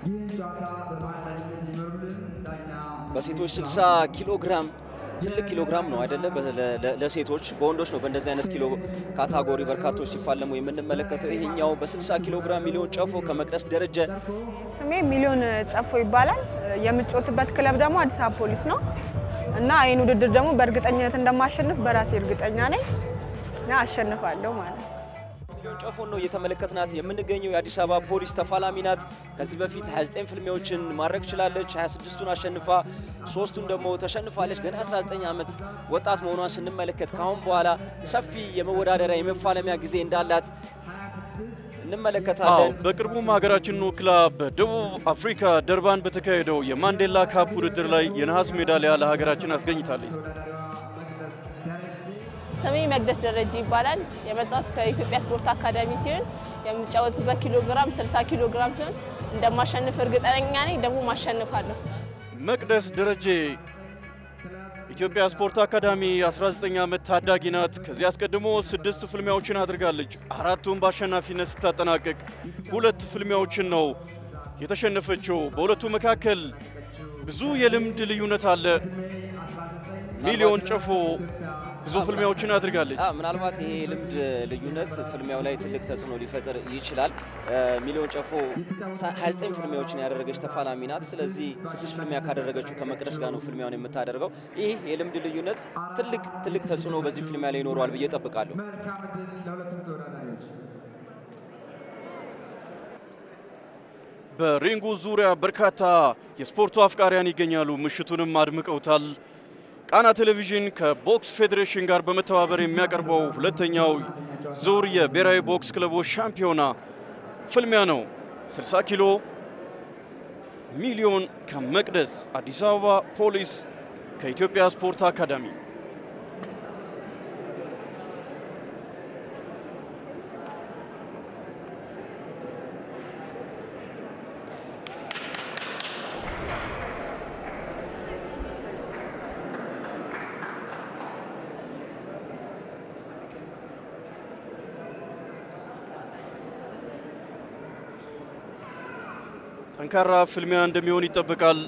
በሴቶች 60 ኪሎ ግራም ትልቅ ኪሎ ግራም ነው አይደለ? ለሴቶች በወንዶች ነው በእንደዚህ አይነት ኪሎ ካታጎሪ በርካቶች ሲፋለሙ የምንመለከተው። ይሄኛው በ60 ኪሎ ግራም ሚሊዮን ጨፎ ከመቅደስ ደረጀ። ስሜ ሚሊዮን ጨፎ ይባላል። የምጮትበት ክለብ ደግሞ አዲስ አበባ ፖሊስ ነው እና ይህን ውድድር ደግሞ በእርግጠኝነት እንደማሸንፍ በራሴ እርግጠኛ ነኝ እና አሸንፋለሁ ማለት ነው። ሚሊዮን ጨፎን ነው እየተመለከትናት የምንገኘው። የአዲስ አበባ ፖሊስ ተፋላሚ ናት። ከዚህ በፊት 29 ፍልሚያዎችን ማድረግ ችላለች። 26ቱን አሸንፋ ሶስቱን ደግሞ ተሸንፋለች። ገና 19 ዓመት ወጣት መሆኗን ስንመለከት ከአሁን በኋላ ሰፊ የመወዳደሪያ የመፋለሚያ ጊዜ እንዳላት እንመለከታለን። በቅርቡም ሀገራችንን ወክላ በደቡብ አፍሪካ ደርባን በተካሄደው የማንዴላ ካፕ ውድድር ላይ የነሐስ ሜዳሊያ ለሀገራችን አስገኝታለች። ስሜ መቅደስ ደረጀ ይባላል። የመጣሁት ከኢትዮጵያ ስፖርት አካዳሚ ሲሆን የምጫወትበት ኪሎ ግራም 60 ኪሎ ግራም ሲሆን እንደማሸንፍ እርግጠኛ ነኝ። ደግሞ ማሸንፋለሁ። መቅደስ ደረጀ ኢትዮጵያ ስፖርት አካዳሚ 19 ዓመት ታዳጊ ናት። ከዚህ አስቀድሞ ስድስት ፍልሚያዎችን አድርጋለች። አራቱን በአሸናፊነት ስታጠናቅቅ ሁለት ፍልሚያዎችን ነው የተሸነፈችው። በሁለቱ መካከል ብዙ የልምድ ልዩነት አለ። ሚሊዮን ጨፎ ብዙ ፍልሚያዎችን አድርጋለች። ምናልባት ይሄ የልምድ ልዩነት ፍልሚያው ላይ ትልቅ ተጽዕኖ ሊፈጥር ይችላል። ሚሊዮን ጨፎ 29 ፍልሚያዎችን ያደረገች ተፋላሚ ናት። ስለዚህ ስድስት ፍልሚያ ካደረገችው ከመቅደስ ጋር ነው ፍልሚያውን የምታደርገው። ይህ የልምድ ልዩነት ትልቅ ትልቅ ተጽዕኖ በዚህ ፍልሚያ ላይ ይኖረዋል ብዬ ጠብቃለሁ። በሪንጉ ዙሪያ በርካታ የስፖርቱ አፍቃሪያን ይገኛሉ። ምሽቱንም አድምቀውታል። ቃና ቴሌቪዥን ከቦክስ ፌዴሬሽን ጋር በመተባበር የሚያቀርበው ሁለተኛው ዙር የብሔራዊ ቦክስ ክለቦች ሻምፒዮና ፍልሚያ ነው። 60 ኪሎ ሚሊዮን ከመቅደስ፣ አዲስ አበባ ፖሊስ ከኢትዮጵያ ስፖርት አካዳሚ ጠንካራ ፍልሚያ እንደሚሆን ይጠበቃል።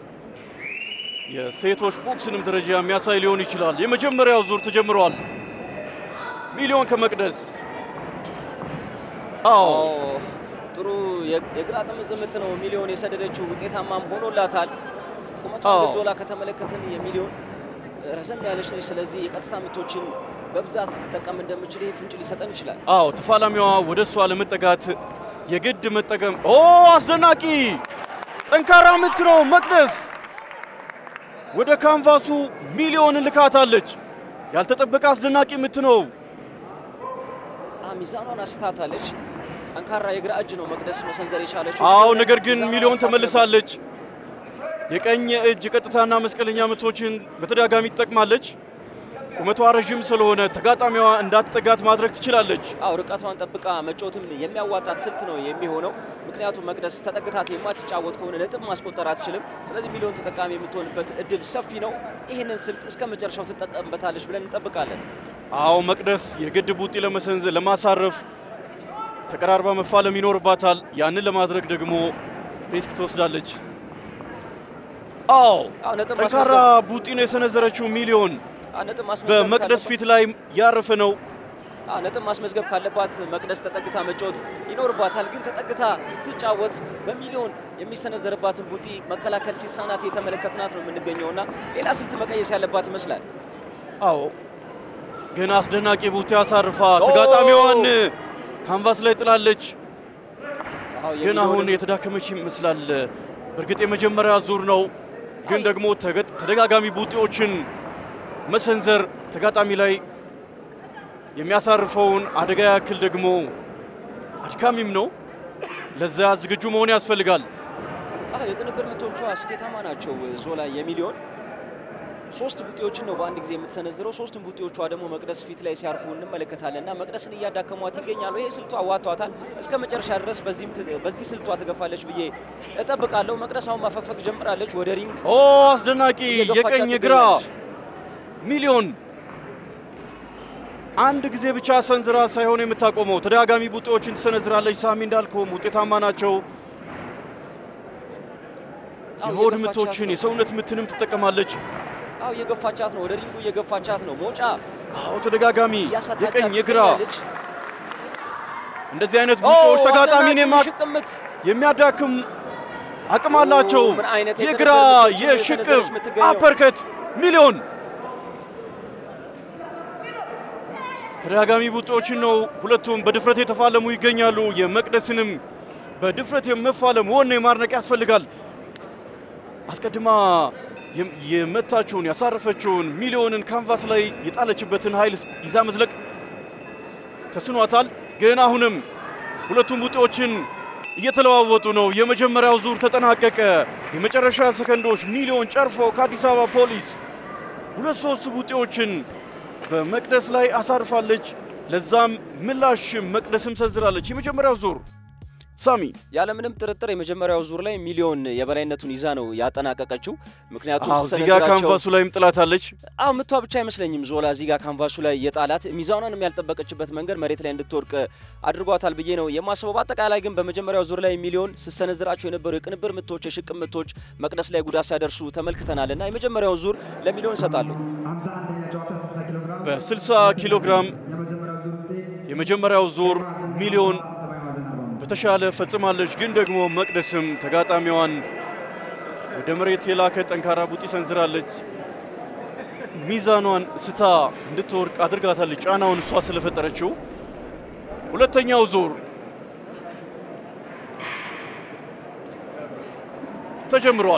የሴቶች ቦክስንም ደረጃ የሚያሳይ ሊሆን ይችላል። የመጀመሪያው ዙር ተጀምሯል። ሚሊዮን ከመቅደስ አዎ ጥሩ የግራ ጥምዝ ምት ነው ሚሊዮን የሰደደችው፣ ውጤታማም ሆኖላታል። ቁመቷ ዞላ ከተመለከትን የሚሊዮን ረዘም ያለች ነች። ስለዚህ የቀጥታ ምቶችን በብዛት ልትጠቀም እንደምችል ይህ ፍንጭ ሊሰጠን ይችላል። አዎ ተፋላሚዋ ወደ እሷ ለመጠጋት የግድ መጠቀም ኦ አስደናቂ ጠንካራ ምት ነው። መቅደስ ወደ ካንቫሱ ሚሊዮን ልካታለች። ያልተጠበቀ አስደናቂ ምት ነው። ሚዛኗን አስታታለች። ጠንካራ የግራ እጅ ነው መቅደስ መሰንዘር የቻለችው። አዎ ነገር ግን ሚሊዮን ተመልሳለች። የቀኝ እጅ ቀጥታና መስቀለኛ ምቶችን በተደጋጋሚ ትጠቅማለች። ቁመቷ ረዥም ስለሆነ ተጋጣሚዋ እንዳትጠጋት ማድረግ ትችላለች። አው ርቀቷን ጠብቃ መጫወትም የሚያዋጣት ስልት ነው የሚሆነው። ምክንያቱም መቅደስ ተጠግታት የማትጫወት ከሆነ ነጥብ ማስቆጠር አትችልም። ስለዚህ ሚሊዮን ተጠቃሚ የምትሆንበት እድል ሰፊ ነው። ይህንን ስልት እስከ መጨረሻው ትጠቀምበታለች ብለን እንጠብቃለን። አዎ መቅደስ የግድ ቡጢ ለመሰንዘር ለማሳረፍ ተቀራርባ መፋለም ይኖርባታል። ያንን ለማድረግ ደግሞ ሪስክ ትወስዳለች። አዎ ጠንካራ ቡጢ ነው የሰነዘረችው ሚሊዮን በመቅደስ ፊት ላይ ያረፈ ነው። ነጥብ ማስመዝገብ ካለባት መቅደስ ተጠግታ መጫወት ይኖርባታል። ግን ተጠግታ ስትጫወት በሚሊዮን የሚሰነዘርባትን ቡጢ መከላከል ሲሳናት የተመለከትናት ነው የምንገኘውና ሌላ ስልት መቀየስ ያለባት ይመስላል። አዎ ግን አስደናቂ ቡጢ አሳርፋ ተጋጣሚዋን ካንቫስ ላይ ጥላለች። ግን አሁን የተዳከመች ይመስላል። በእርግጥ የመጀመሪያ ዙር ነው፣ ግን ደግሞ ተደጋጋሚ ቡጢዎችን መሰንዘር ተጋጣሚ ላይ የሚያሳርፈውን አደጋ ያክል ደግሞ አድካሚም ነው። ለዛ ዝግጁ መሆን ያስፈልጋል። የቅንብር ምቶቿ ስኬታማ ናቸው። ዞላ የሚሊዮን ሶስት ቡጢዎችን ነው በአንድ ጊዜ የምትሰነዝረው። ሶስቱም ቡጢዎቿ ደግሞ መቅደስ ፊት ላይ ሲያርፉ እንመለከታለን እና መቅደስን እያዳከሟት ይገኛሉ። ይሄ ስልቷ አዋቷታል። እስከ መጨረሻ ድረስ በዚህ ስልቷ ትገፋለች ብዬ እጠብቃለሁ። መቅደስ አሁን ማፈግፈግ ጀምራለች ወደ ሪንግ። ኦ አስደናቂ የቀኝ ግራ ሚሊዮን አንድ ጊዜ ብቻ ሰንዝራ ሳይሆን የምታቆመው ተደጋጋሚ ቡጢዎችን ትሰነዝራለች። ሳሚ እንዳልከውም ውጤታማ ናቸው። አዎ፣ የሆድ እየገፋቻት ምቶችን ነው። የሰውነት ምትንም ትጠቀማለች። አዎ እየገፋቻት ነው፣ ወደ ሪንጉ እየገፋቻት ነው። ሞጫ አዎ ተደጋጋሚ እያሳጣቻት የቀኝ የግራ ትገኛለች። እንደዚህ አይነት ቡጦዎች ኦ፣ ተጋጣሚን አስደናቂ የማ- ሽቅምት የሚያዳክም አቅም አላቸው። ምን አይነት የግራ የጥንቅር ምቶችን ነው የሽቅብ የሰነዘረች የምትገኘው። አፐርከት ሚሊዮን ተደጋጋሚ ቡጦዎችን ነው ሁለቱም በድፍረት የተፋለሙ ይገኛሉ። የመቅደስንም በድፍረት የመፋለም ወኔ ማድነቅ ያስፈልጋል። አስቀድማ የም- የመታችውን ያሳረፈችውን ሚሊዮንን ካንቫስ ላይ የጣለችበትን ኃይል ይዛ መዝለቅ ተስኗታል። ግን አሁንም ሁለቱም ቡጢዎችን እየተለዋወጡ ነው። የመጀመሪያው ዙር ተጠናቀቀ። የመጨረሻ ሰከንዶች ሚሊዮን ጨርፎ ከአዲስ አበባ ፖሊስ ሁለት ሶስት ቡጢዎችን በመቅደስ ላይ አሳርፋለች። ለዛም ምላሽ መቅደስም ሰንዝራለች። የመጀመሪያው ዙር ሳሚ ያለምንም ጥርጥር የመጀመሪያው ዙር ላይ ሚሊዮን የበላይነቱን ይዛ ነው ያጠናቀቀችው። ምክንያቱም አዎ፣ እዚህ ጋር ስትሰነዝራቸው- ካንቫሱ ላይም ጥላታለች። አዎ ምቷ ብቻ አይመስለኝም። ዞላ እዚህ ጋር ካንቫሱ ላይ የጣላት ሚዛኗንም ያልጠበቀችበት መንገድ መሬት ላይ እንድትወድቅ አድርጓታል ብዬ ነው የማስበው። በአጠቃላይ ግን በመጀመሪያው ዙር ላይ ሚሊዮን ስትሰነዝራቸው የነበሩ የቅንብር ምቶች፣ የሽቅም ምቶች መቅደስ ላይ ጉዳት ሲያደርሱ ተመልክተናል እና የመጀመሪያው ዙር ለሚሊዮን እሰጣለሁ። በ60 ኪሎ ግራም የመጀመሪያው ዙር ሚሊዮን በተሻለ ፈጽማለች። ግን ደግሞ መቅደስም ተጋጣሚዋን ወደ መሬት የላከ ጠንካራ ቡጢ ሰንዝራለች። ሚዛኗን ስታ እንድትወርቅ አድርጋታለች። ጫናውን እሷ ስለፈጠረችው ሁለተኛው ዙር ተጀምሯል።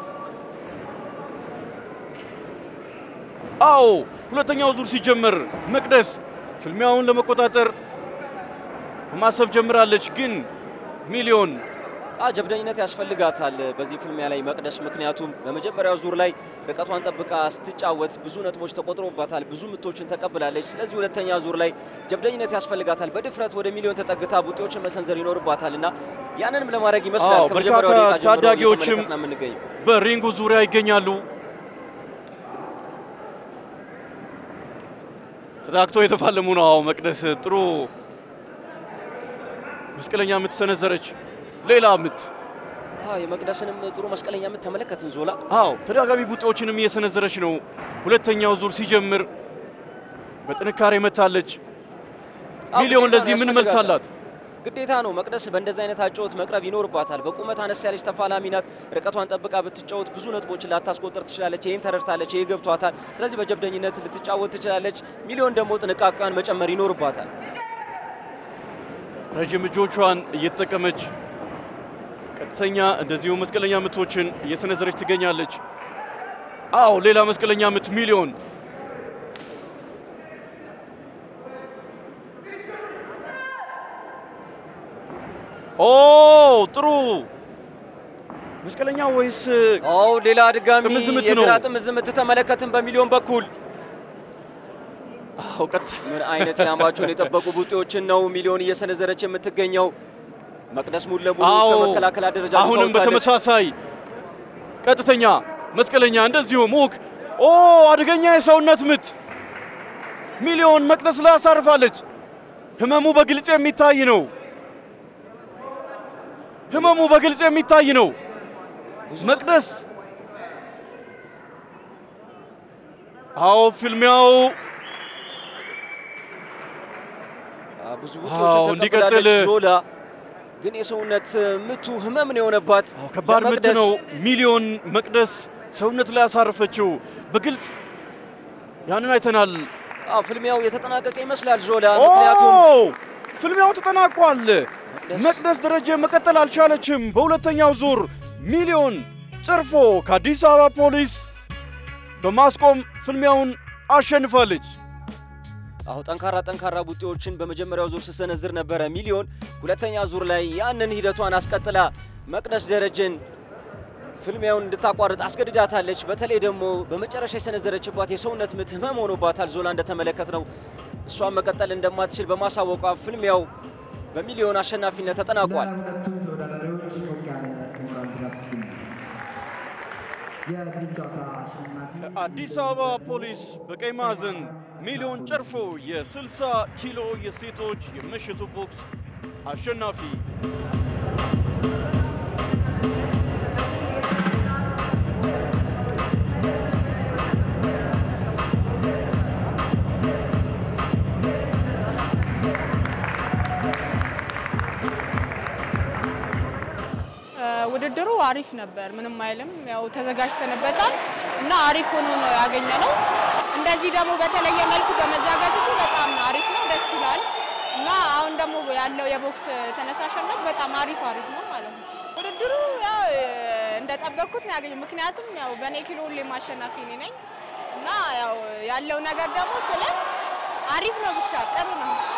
አዎ ሁለተኛው ዙር ሲጀመር መቅደስ ፍልሚያውን ለመቆጣጠር ማሰብ ጀምራለች። ግን ሚሊዮን አ ጀብደኝነት ያስፈልጋታል በዚህ ፍልሚያ ላይ መቅደስ። ምክንያቱም በመጀመሪያው ዙር ላይ ርቀቷን ጠብቃ ስትጫወት ብዙ ነጥቦች ተቆጥሮባታል፣ ብዙ ምቶችን ተቀብላለች። ስለዚህ ሁለተኛ ዙር ላይ ጀብደኝነት ያስፈልጋታል። በድፍረት ወደ ሚሊዮን ተጠግታ ቡጢዎችን መሰንዘር ይኖርባታል እና ያንንም ለማድረግ ይመስላል አዎ፣ ከመጀመሪያው በርካታ ደቂቃ ጀምሮ ታዳጊዎችም እየተመለከትን ነው የምንገኘው። በሪንጉ ዙሪያ ይገኛሉ። ተታክቶ የተፋለሙ ነው። አዎ መቅደስ ጥሩ መስቀለኛ ምት ሰነዘረች። ሌላ ምት አዎ የመቅደስንም ጥሩ መስቀለኛ ምት ተመለከትን ዞላ። አዎ ተደጋጋሚ ቡጢዎችንም እየሰነዘረች ነው። ሁለተኛው ዙር ሲጀምር በጥንካሬ መታለች። አዎ፣ ሚሊዮን ግዴታ ነው ለዚህ ምን መልስ ያስፈልጋታል። አላት? ግዴታ ነው መቅደስ በእንደዚህ አይነት አጨዋወት መቅረብ ይኖርባታል። በቁመት አነስ ያለች ተፋላሚ ናት። ርቀቷን ጠብቃ ብትጫወት ብዙ ነጥቦችን ላታስቆጠር ትችላለች። ይህን ተረድታለች። ይህ ገብቷታል። ስለዚህ በጀብደኝነት ልትጫወት ትችላለች። ሚሊዮን ደግሞ ጥንቃቄዋን መጨመር ይኖርባታል። ረጅም እጆቿን እየተጠቀመች ቀጥተኛ እንደዚሁ መስቀለኛ ምቶችን እየሰነዘረች ትገኛለች። አዎ ሌላ መስቀለኛ ምት ሚሊዮን ኦ ጥሩ መስቀለኛ ወይስ አዎ ሌላ ድጋሚ ጥምዝ ምት ነው። የግራ ጥምዝ ምት ተመለከትን በሚሊዮን በኩል አዎ ቀጥታ ምን አይነት ኢላማቸውን የጠበቁ ቡጢዎችን ነው ሚሊዮን እየሰነዘረች የምትገኘው። መቅደስ ሙሉ ለሙሉ አዎ ከመከላከል ደረጃ አሁንም በተመሳሳይ ቀጥተኛ መስቀለኛ እንደዚሁ ሙክ ኦ አደገኛ የሰውነት ምት ሚሊዮን መቅደስ ላይ አሳርፋለች። ህመሙ በግልጽ የሚታይ ነው። ህመሙ በግልጽ የሚታይ ነው። መቅደስ አዎ ፍልሚያው ብዙ አዎ፣ ቡጢዎችን እንዲቀጥል ተቀብላለች። ዞላ ግን የሰውነት ምቱ ህመም ነው የሆነባት። አዎ፣ ከባድ ምት ለመቅደስ ነው። ሚሊዮን መቅደስ ሰውነት ላይ ያሳረፈችው በግልጽ ያንን አይተናል። አዎ ፍልሚያው የተጠናቀቀ ይመስላል ዞላ። ምክንያቱም ኦ ፍልሚያው ተጠናቋል። መቅደስ- መቅደስ ደረጀ መቀጠል አልቻለችም። በሁለተኛው ዙር ሚሊዮን ጨርፎ ከአዲስ አበባ ፖሊስ በማስቆም ፍልሚያውን አሸንፋለች። አሁ ጠንካራ ጠንካራ ቡጢዎችን በመጀመሪያው ዙር ስትሰነዝር ነበረ ሚሊዮን። ሁለተኛ ዙር ላይ ያንን ሂደቷን አስቀጥላ መቅደስ ደረጀን ፍልሚያውን እንድታቋርጥ አስገድዳታለች። በተለይ ደግሞ በመጨረሻ የሰነዘረችባት የሰውነት ምት ህመም ሆኖባታል። ዞላ እንደተመለከት ነው እሷን መቀጠል እንደማትችል በማሳወቋ ፍልሚያው በሚሊዮን አሸናፊነት ተጠናቋል። ለሁለቱም ተወዳዳሪዎች ሞቅ ያለ ሞራል ድጋፍ ስጡኝ። የዚህ ጨዋታ አሸናፊ አዲስ አበባ ፖሊስ በቀይ ማዕዘን ሚሊዮን ጨርፎ የ60 ኪሎ የሴቶች የምሽቱ ቦክስ አሸናፊ ውድድሩ አሪፍ ነበር፣ ምንም አይልም። ያው ተዘጋጅተንበታል እና አሪፍ ሆኖ ነው ያገኘ ነው። እንደዚህ ደግሞ በተለየ መልኩ በመዘጋጀቱ በጣም አሪፍ ነው፣ ደስ ይላል እና አሁን ደግሞ ያለው የቦክስ ተነሳሽነት በጣም አሪፍ አሪፍ ነው ማለት ነው። ውድድሩ ያው እንደጠበቅኩት ነው ያገኘው። ምክንያቱም ያው በእኔ ኪሎ ሁሌም አሸናፊ እኔ ነኝ እና ያው ያለው ነገር ደግሞ ስለ አሪፍ ነው፣ ብቻ ጥሩ ነው።